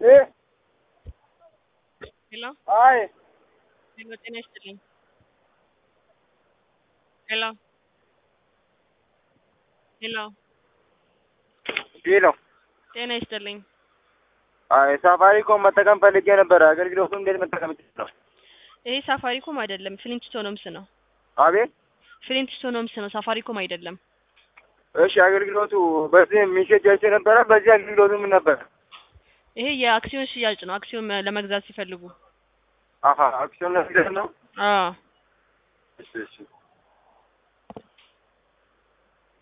እ ሄሎ አይ ሄሎ፣ ጤና ይስጥልኝ። ሄሎ ሄሎ፣ ሄሎ ጤና ይስጥልኝ። አይ ሳፋሪኮም መጠቀም ፈልጌ ነበረ። አገልግሎቱን እንዴት መጠቀም ይችላል? ይሄ ሳፋሪኮም አይደለም፣ ፍሊንትስቶንስ ነው። አቤት ፍሊንትስቶንስ ነው፣ ሳፋሪኮም አይደለም። እሺ፣ አገልግሎቱ በዚህ ሜሴጅ አይቼ ነበረ። በዚህ አገልግሎቱ ምን ነበረ? ይሄ የአክሲዮን ሽያጭ ነው። አክሲዮን ለመግዛት ሲፈልጉ። አሀ አክሲዮን ለፊደል ነው። አዎ እሺ እሺ